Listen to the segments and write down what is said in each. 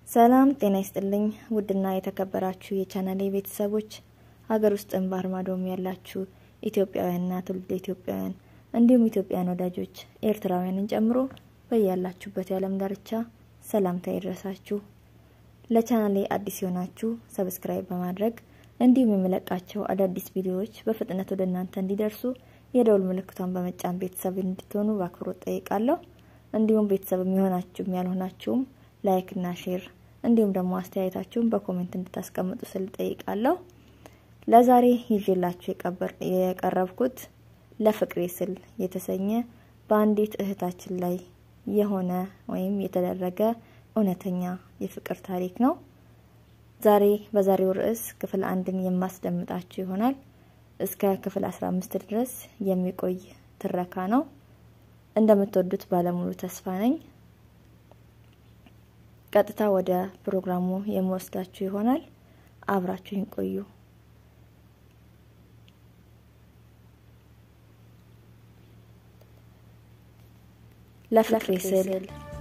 ሰላም ጤና ይስጥልኝ። ውድና የተከበራችሁ የቻናሌ ቤተሰቦች ሀገር ውስጥም ባህር ማዶም ያላችሁ ኢትዮጵያውያንና ትውልደ ኢትዮጵያውያን እንዲሁም ኢትዮጵያን ወዳጆች ኤርትራውያንን ጨምሮ በያላችሁበት የዓለም ዳርቻ ሰላምታ ይድረሳችሁ። ለቻናሌ አዲስ የሆናችሁ ሰብስክራይብ በማድረግ እንዲሁም የምለቃቸው አዳዲስ ቪዲዮዎች በፍጥነት ወደ እናንተ እንዲደርሱ የደውል ምልክቷን በመጫን ቤተሰብ እንድትሆኑ በአክብሮት ጠይቃለሁ። እንዲሁም ቤተሰብ የሚሆናችሁም ያልሆናችሁም ላይክ እና ሼር እንዲሁም ደግሞ አስተያየታችሁን በኮሜንት እንድታስቀምጡ ስል ጠይቃለሁ። ለዛሬ ይዤላችሁ የቀረብኩት ለፍቅሬ ስል የተሰኘ በአንዲት እህታችን ላይ የሆነ ወይም የተደረገ እውነተኛ የፍቅር ታሪክ ነው። ዛሬ በዛሬው ርዕስ ክፍል አንድን የማስደምጣችሁ ይሆናል። እስከ ክፍል አስራ አምስት ድረስ የሚቆይ ትረካ ነው። እንደምትወዱት ባለሙሉ ተስፋ ነኝ። ቀጥታ ወደ ፕሮግራሙ የምወስዳችሁ ይሆናል። አብራችሁን ቆዩ። ለፍቅሬ ስል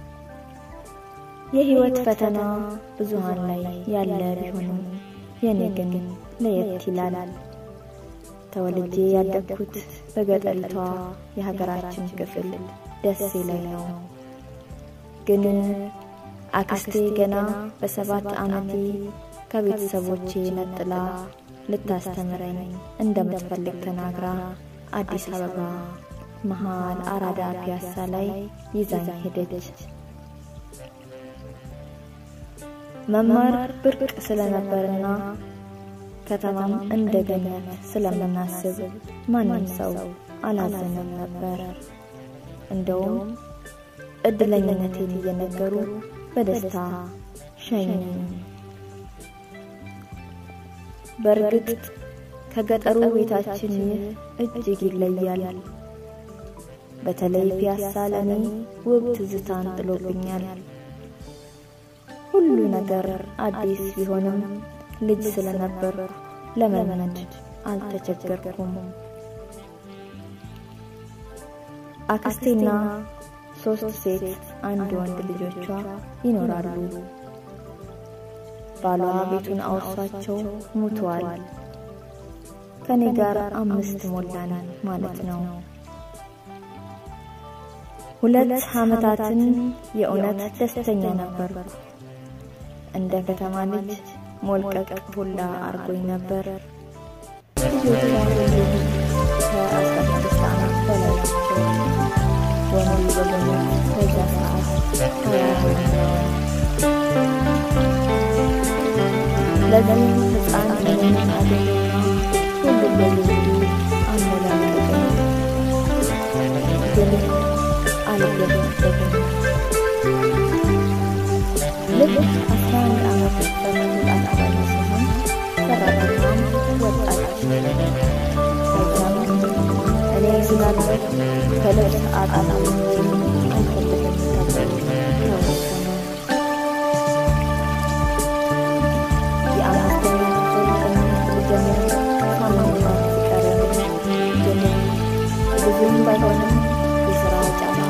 የህይወት ፈተና ብዙሃን ላይ ያለ ቢሆንም የኔ ግን ለየት ይላል። ተወልጄ ያደግኩት በገጠሪቷ የሀገራችን ክፍል ደሴ ላይ ነው። ግን አክስቴ ገና በሰባት ዓመቴ ከቤተሰቦቼ ነጥላ ልታስተምረኝ እንደምትፈልግ ተናግራ አዲስ አበባ መሀል አራዳ ፒያሳ ላይ ይዛኝ ሄደች። መማር ብርቅ ስለነበርና ከተማም እንደ ገነት ስለምናስብ ማንም ሰው አላዘነም ነበር። እንደውም እድለኝነቴን እየነገሩ በደስታ ሸኙኝ። በእርግጥ ከገጠሩ ቤታችን ይህ እጅግ ይለያል። በተለይ ፒያሳ ለኔ ውብ ትዝታን ጥሎብኛል። ሁሉ ነገር አዲስ ቢሆንም ልጅ ስለነበር ለመልመድ አልተቸገርኩም። አክስቴና ሶስት ሴት አንድ ወንድ ልጆቿ ይኖራሉ። ባሏ ቤቱን አውርሷቸው ሙተዋል። ከኔ ጋር አምስት ሞላን ማለት ነው። ሁለት ዓመታትን የእውነት ደስተኛ ነበር። እንደ ከተማ ልጅ ሞልቀቅ ሁላ አርጎኝ ነበር። ልጆቿ ሁሉም ከአስራ ስድስት ዓመት በላይ ናቸው። ወንዱ በሙሉ በዛ ሰዓት ሀያ ሆነዋል። ለዚህም ሕፃን እኔን አገኘና ሁሉም በልዩ አሞላቀቀኝ። ግን አልገባበትም። ልክ አስራ አንድ ዓመት በመሙላት አካባቢ ሲሆን ሰራተኛም ወጣች። ከዛም እኔ ስላለሁ ከልብስ አጣጣ አልፈልግም ተብሎ ተወሰነ። የአምስተኛ ክፍል ትምህርት ልጀምር ሳምንታት ሲቀረኝ ግን ብዙም ባይሆንም የስራ ጫና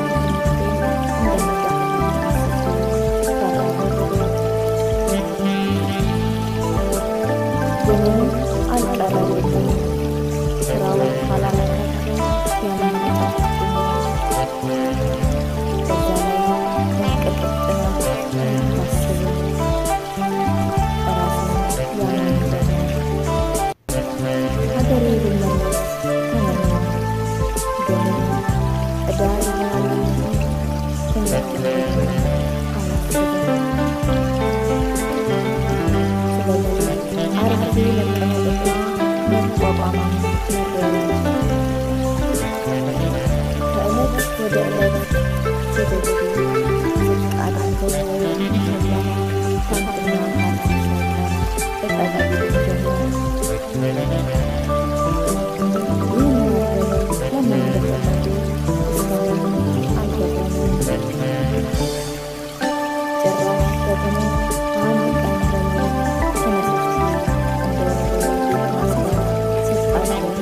ግን አልቀረልኝም። ስራው ኃላፊነት ያመነጫጭኝ። በዛ ላይ እንቅልፍ ጥናት ታስብ ራስን ያመንበት ሀገሬ ብመለስ ተመኘ። ግን ዕዳ ይሆናል ትምህርት ቤት አላስብም። ስለዚህ አርፌ መቀመጥና መቋቋም መረጥ። ከዕለት ወደ ዕለት ሴቶቹ ዝቅ አድርገው የሚሰራ ፓንትና ካልሲ ሳይቀር እጠቀም ጀመሩ። ይህን ማድረግ ለምን እንደፈለጉ እስካሁን አልገባኝም። ጭራሽ ደግሞ አንድ ቀን ደግሞ ተነስቼ እንደወረደ ማስገር ስጣቸው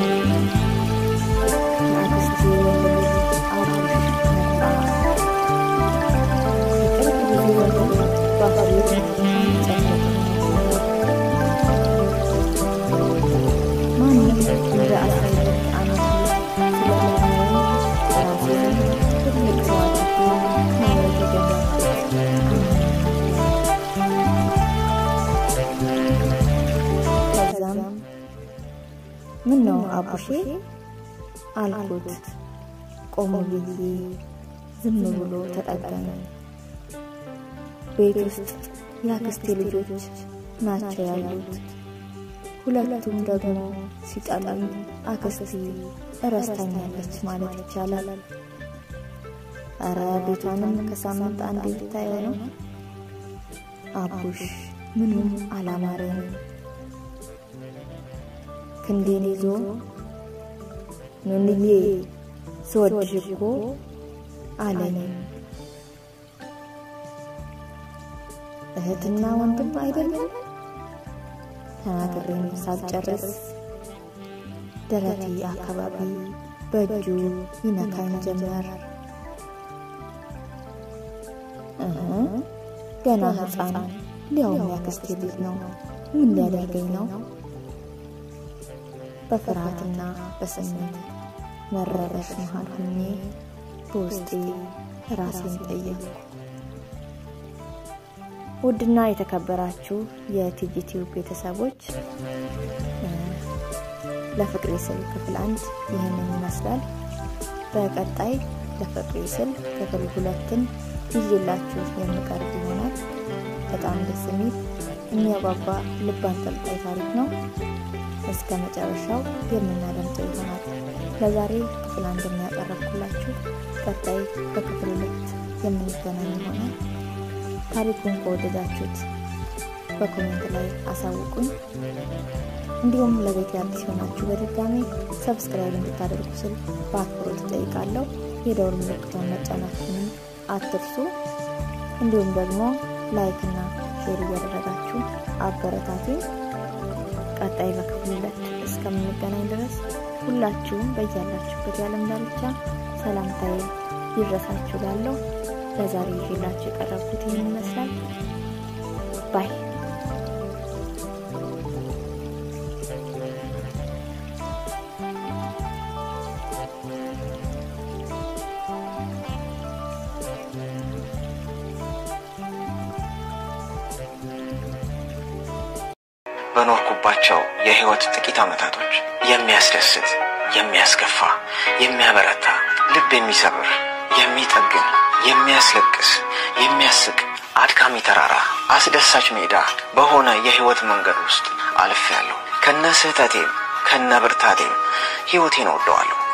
ለአክስቴ ወንድ ልጅ አብሮሽ መጣ። ከቅርብ ጊዜ ወዲህ በአብሬት ጨነቀ። ማንም እንደ አስራ ሁለት ዓመት ስለሚያየኝ ራሴን ትልቅ ሰው አድርጌ ማየት የጀመርኩት ከዛም ምን ነው አቡሼ አልኩት። ቆሙ ብዬ ዝም ብሎ ተጠጋኝ። ቤት ውስጥ የአክስቴ ልጆች ናቸው ያሉት። ሁለቱም ደግሞ ሲጠሉኝ አክስቴ እረስታኛለች ማለት ይቻላል። እረ ቤቷንም ከሳምንት አንዴ ብታየው ነው። አቡሽ ምኑም አላማረኝ። ክንዴን ይዞ ኑንዬ ስወድሽ እኮ አለኝ። እህትና ወንድም አይደለም ተናግሬም ሳልጨርስ ደረቴ አካባቢ በእጁ ይነካኝ ጀመር። እህ ገና ሕፃን ሊያውም ያክስቴ ልጅ ነው። ምን ሊያደርገኝ ነው? በፍርሃትና በስሜት መረበሽ መሃል ሆኜ በውስጤ ራሴን ጠየቅኩ። ውድና የተከበራችሁ የቲጂቲዩብ ቤተሰቦች ለፍቅሬ ስል ክፍል አንድ ይህንን ይመስላል። በቀጣይ ለፍቅሬ ስል ክፍል ሁለትን ይዤላችሁ የምቀርብ ይሆናል። በጣም ደስ የሚል የሚያጓጓ ልብ አንጠልጣይ ታሪክ ነው። እስከ መጨረሻው የምናደምጠው ይሆናል። ለዛሬ ክፍል አንድ የሚያቀረብኩላችሁ፣ ቀጣይ በክፍል ሁለት የምንገናኝ ይሆናል። ታሪኩን ከወደዳችሁት በኮሜንት ላይ አሳውቁኝ። እንዲሁም ለቤት አዲስ የሆናችሁ በድጋሚ ሰብስክራይብ እንድታደርጉ ስል በአክብሮት እጠይቃለሁ። የደወል ምልክቷን መጫናችሁንም አትርሱ። እንዲሁም ደግሞ ላይክ እና ሼር እያደረጋችሁ አበረታቱ። ቀጣይ በክፍል ሁለት እስከምንገናኝ ድረስ ሁላችሁም በያላችሁበት የዓለም ዳርቻ ሰላምታዬ ይድረሳችሁ ላለው ለዛሬ ይዤላችሁ የቀረብኩት ይህን ይመስላል። ባይ በኖርኩባቸው የህይወት ጥቂት ዓመታቶች የሚያስደስት፣ የሚያስከፋ፣ የሚያበረታ፣ ልብ የሚሰብር፣ የሚጠግን፣ የሚያስለቅስ፣ የሚያስቅ፣ አድካሚ ተራራ፣ አስደሳች ሜዳ በሆነ የህይወት መንገድ ውስጥ አልፌያለሁ። ከነ ስህተቴም ከነ ብርታቴም ህይወቴን እወደዋለሁ።